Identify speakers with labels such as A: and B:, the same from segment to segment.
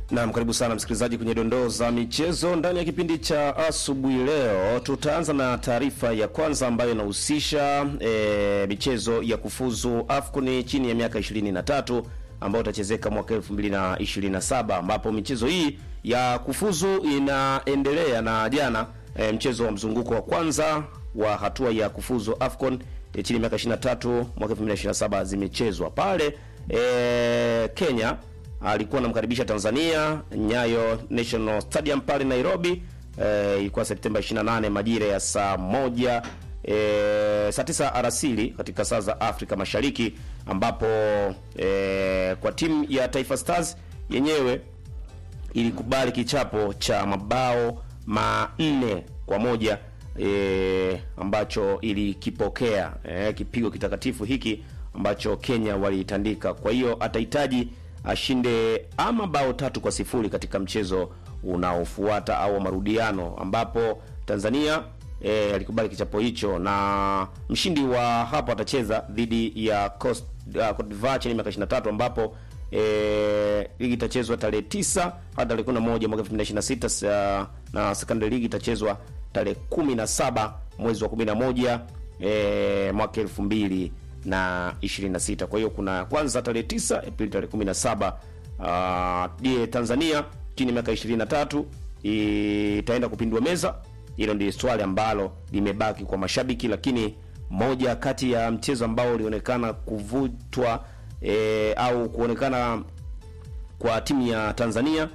A: Naam, karibu sana msikilizaji kwenye dondoo za michezo ndani ya kipindi cha asubuhi. Leo tutaanza na taarifa ya kwanza ambayo inahusisha e, michezo ya kufuzu AFCON chini ya miaka 23 ambayo itachezeka mwaka 2027 ambapo michezo hii ya kufuzu inaendelea na jana e, mchezo wa mzunguko wa kwanza wa hatua ya kufuzu AFCON e, chini ya miaka 23 mwaka 2027 zimechezwa pale e, Kenya alikuwa anamkaribisha Tanzania Nyayo National Stadium pale Nairobi. Eh, ilikuwa Septemba 28 majira ya saa moja eh, saa tisa alasiri katika saa za Afrika Mashariki, ambapo eh, kwa timu ya Taifa Stars yenyewe ilikubali kichapo cha mabao manne kwa moja e, ambacho ilikipokea e, kipigo kitakatifu hiki ambacho Kenya waliitandika. Kwa hiyo atahitaji ashinde ama bao tatu kwa sifuri katika mchezo unaofuata au marudiano, ambapo Tanzania e, alikubali kichapo hicho, na mshindi wa hapo atacheza dhidi ya Coast, uh, Cote d'Ivoire chini ya miaka 23 ambapo e, ligi itachezwa tarehe 9 hadi tarehe 11 mwaka 2026 na secondary ligi itachezwa tarehe 17 mwezi wa 11 e, mwaka 2000 na 26. Kwa hiyo kuna kwanza tarehe 9 Aprili tarehe 17 uh, die Tanzania chini ya miaka 23 itaenda kupindua meza. Hilo ndio swali ambalo limebaki kwa mashabiki, lakini moja kati ya mchezo ambao ulionekana kuvutwa e, au kuonekana kwa timu ya Tanzania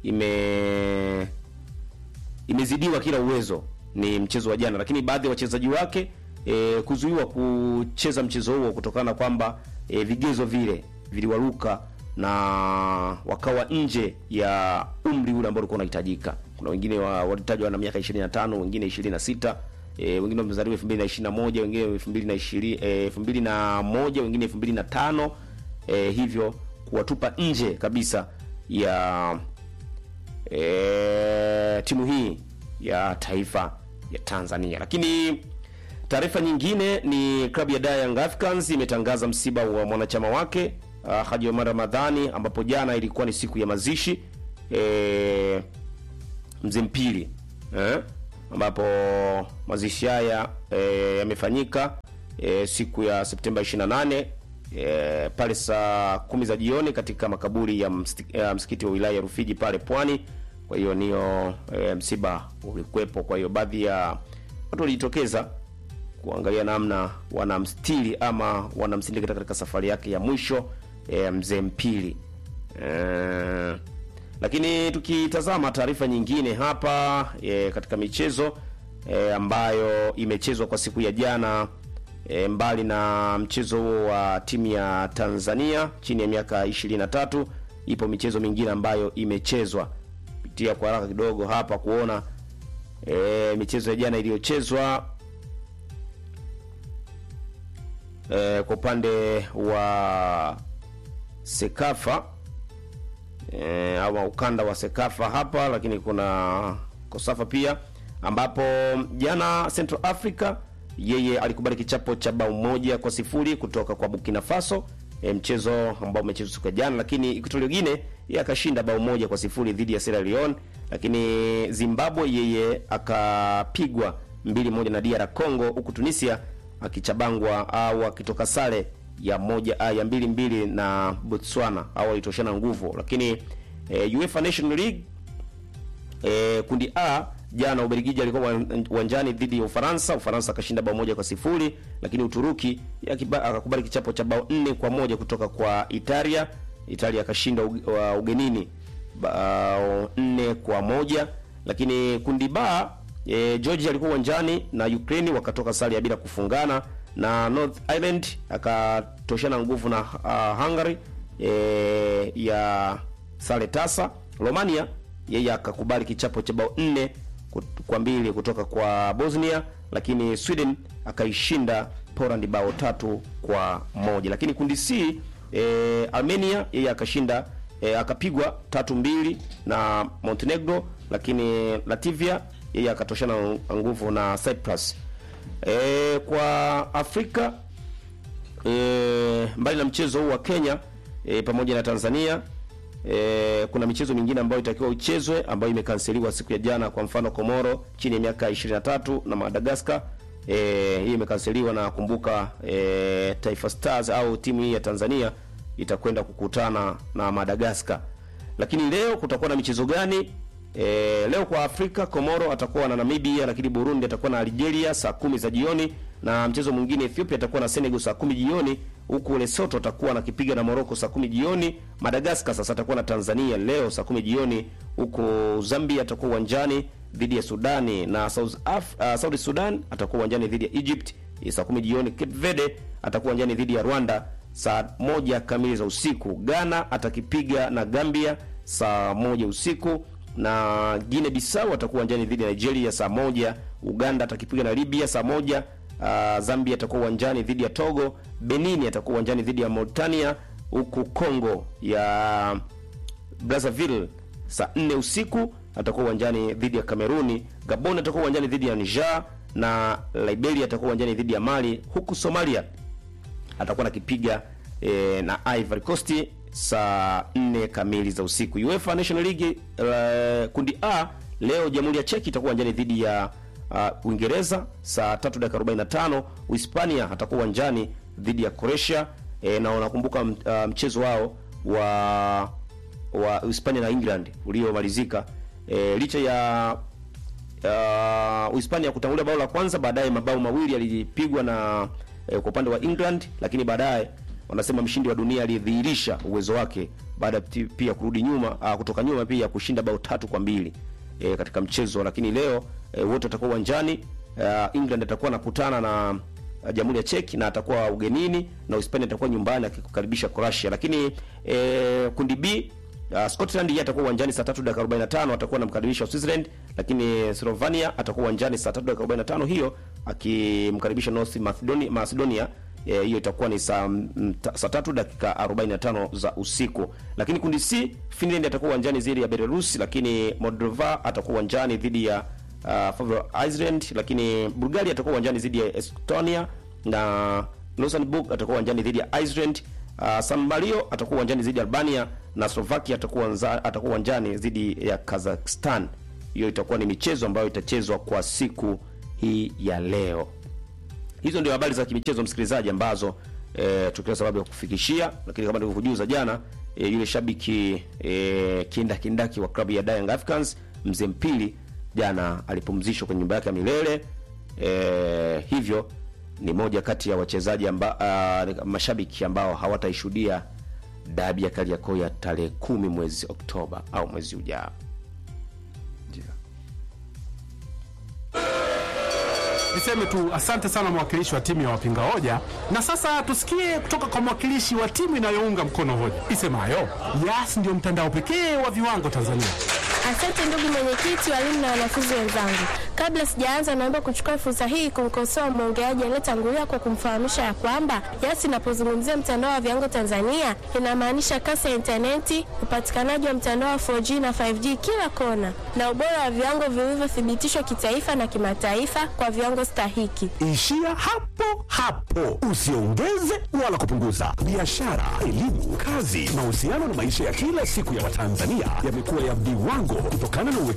A: ime imezidiwa kila uwezo ni mchezo wa jana, lakini baadhi ya wachezaji wake e, kuzuiwa kucheza mchezo huo kutokana kwamba e, vigezo vile viliwaruka na wakawa nje ya umri ule ambao ulikuwa unahitajika. Kuna wengine wa, walitajwa na miaka 25, wengine 26, e, wengine wamezaliwa 2021, wengine 2020, e, 2001, wengine 2005, e, hivyo kuwatupa nje kabisa ya e, timu hii ya taifa ya Tanzania. Lakini taarifa nyingine ni klabu ya Dar Young Africans imetangaza msiba wa mwanachama wake uh, Haji Omar Ramadhani, ambapo jana ilikuwa ni siku ya mazishi e, mzee Mpili eh, ambapo mazishi haya e, yamefanyika e, siku ya Septemba 28 e, pale saa kumi za jioni katika makaburi ya, msti, ya msikiti wa wilaya ya Rufiji pale Pwani. Kwa hiyo niyo e, msiba ulikuwepo. Kwa hiyo baadhi ya watu walijitokeza kuangalia namna wanamstiri ama wanamsindika katika safari yake ya mwisho e, mzee Mpili e, lakini tukitazama taarifa nyingine hapa e, katika michezo e, ambayo imechezwa kwa siku ya jana e, mbali na mchezo huo wa timu ya Tanzania chini ya miaka 23 ipo michezo mingine ambayo imechezwa pitia kwa haraka kidogo hapa kuona e, michezo ya jana iliyochezwa e, kwa upande wa Sekafa e, au ukanda wa Sekafa hapa, lakini kuna Kosafa pia ambapo jana Central Africa yeye alikubali kichapo cha bao moja kwa sifuri kutoka kwa Burkina Faso e, mchezo ambao umechezwa siku ya jana, lakini Equatorial Guinea yeye akashinda bao moja kwa sifuri dhidi ya Sierra Leone, lakini Zimbabwe yeye akapigwa mbili moja na DR Congo, huku Tunisia akichabangwa au akitoka sare ya moja ya mbili mbili na Botswana au alitoshana nguvu. Lakini e, UEFA National League e, kundi A jana Ubelgiji alikuwa uwanjani dhidi ya Ufaransa. Ufaransa akashinda bao moja kwa sifuri, lakini Uturuki akakubali kichapo cha bao nne kwa moja kutoka kwa Italia. Italia akashinda ugenini bao nne kwa moja. Lakini kundi B e, Georgia alikuwa uwanjani na Ukraine wakatoka sare ya bila kufungana na North Ireland akatoshana nguvu na uh, Hungary e, ya sare tasa. Romania yeye akakubali kichapo cha bao nne kwa mbili kutoka kwa Bosnia, lakini Sweden akaishinda Poland bao tatu kwa moja. Lakini kundi C e, Armenia yeye akashinda e, akapigwa tatu mbili na Montenegro, lakini Latvia yeye akatoshana nguvu na Cyprus. E, kwa Afrika e, mbali na mchezo huu wa Kenya e, pamoja na Tanzania e, kuna michezo mingine ambayo itakiwa ichezwe ambayo imekanseliwa siku ya jana, kwa mfano Komoro chini ya miaka 23 na Madagascar. E, hii imekanseliwa na kumbuka, e, Taifa Stars au timu hii ya Tanzania itakwenda kukutana na Madagascar. Lakini leo kutakuwa na michezo gani? E, leo kwa Afrika Komoro atakuwa na Namibia, lakini Burundi atakuwa na Algeria saa kumi za jioni, na mchezo mwingine Ethiopia atakuwa na Senegal saa kumi jioni, huku Lesotho atakuwa na kipiga na Morocco saa kumi jioni. Madagascar sasa atakuwa na Tanzania leo saa kumi jioni, huku Zambia atakuwa uwanjani dhidi ya Sudani na South Af uh, Saudi Sudan atakuwa uwanjani dhidi ya Egypt saa kumi jioni. Cape Verde atakuwa uwanjani dhidi ya Rwanda saa moja kamili za usiku. Ghana atakipiga na Gambia saa moja usiku na Guinea Bissau atakuwa uwanjani dhidi ya Nigeria saa moja. Uganda atakipiga na Libya saa moja. Uh, Zambia atakuwa uwanjani dhidi ya Togo. Benin atakuwa uwanjani dhidi ya Mauritania, huku Congo ya Brazzaville saa nne usiku atakuwa uwanjani dhidi ya Kameruni. Gabon atakuwa uwanjani dhidi ya Niger na Liberia atakuwa uwanjani dhidi ya Mali, huku Somalia atakuwa nakipiga e, na Ivory Coast saa 4 kamili za usiku. UEFA National League uh, kundi A leo Jamhuri ya Czech itakuwa uwanjani dhidi ya uh, Uingereza saa 3 dakika 45. Uhispania atakuwa uwanjani dhidi ya Croatia e, na unakumbuka uh, mchezo wao wa wa Uhispania na England uliomalizika e, licha ya uh, Uhispania kutangulia bao la kwanza, baadaye mabao mawili yalipigwa na e, kwa upande wa England, lakini baadaye wanasema mshindi wa dunia alidhihirisha uwezo wake baada pia kurudi nyuma uh, kutoka nyuma pia kushinda bao tatu kwa mbili e, katika mchezo. Lakini leo e, wote watakuwa uwanjani. Uh, England atakuwa anakutana na uh, Jamhuri ya Czech na atakuwa ugenini na Uhispania atakuwa nyumbani akikukaribisha Croatia. Lakini e, kundi B Uh, Scotland yeye atakuwa uwanjani saa 3 dakika 45 atakuwa anamkaribisha Switzerland, lakini Slovenia atakuwa uwanjani saa 3 dakika 45 hiyo akimkaribisha North Macedonia Macedonia hiyo e, itakuwa ni saa saa 3 dakika 45 za usiku. Lakini kundi C Finland atakuwa uwanjani dhidi ya Belarus, lakini Moldova atakuwa uwanjani dhidi ya uh, Faroe Island, lakini Bulgaria atakuwa uwanjani dhidi ya Estonia na Luxembourg atakuwa uwanjani dhidi ya Iceland. Uh, San Marino atakuwa uwanjani dhidi ya Albania na Slovakia atakuwa atakuwa uwanjani dhidi ya Kazakhstan. Hiyo itakuwa ni michezo ambayo itachezwa kwa siku hii ya leo. Hizo ndio habari za kimichezo msikilizaji, ambazo e, tukiwa sababu ya kufikishia, lakini kama nilivyokujuza jana e, yule shabiki e, kinda kindaki wa klabu ya Young Africans mzee Mpili jana alipumzishwa kwenye nyumba yake ya milele e, hivyo ni moja kati ya wachezaji amba, uh, mashabiki ambao hawataishuhudia dabi ya Kariakoo ya tarehe kumi mwezi Oktoba au mwezi ujao.
B: Niseme tu asante sana mwakilishi wa timu ya wapinga hoja, na sasa tusikie kutoka kwa mwakilishi wa timu inayounga mkono hoja isemayo Yas ndio mtandao pekee wa viwango Tanzania.
C: Asante ndugu mwenyekiti, walimu na wanafunzi wenzangu. Kabla sijaanza, naomba kuchukua fursa hii kumkosoa mwongeaji aliyetangulia kwa kumfahamisha ya kwamba Yas inapozungumzia mtandao wa viwango Tanzania inamaanisha kasi ya intaneti, upatikanaji wa mtandao wa 4G na 5G kila kona, na ubora wa viwango vilivyothibitishwa kitaifa na kimataifa kwa viwango stahiki.
D: Ishia hapo hapo, usiongeze wala kupunguza. Biashara, elimu, kazi, mahusiano na maisha ya kila siku ya Watanzania yamekuwa ya viwango kutokana na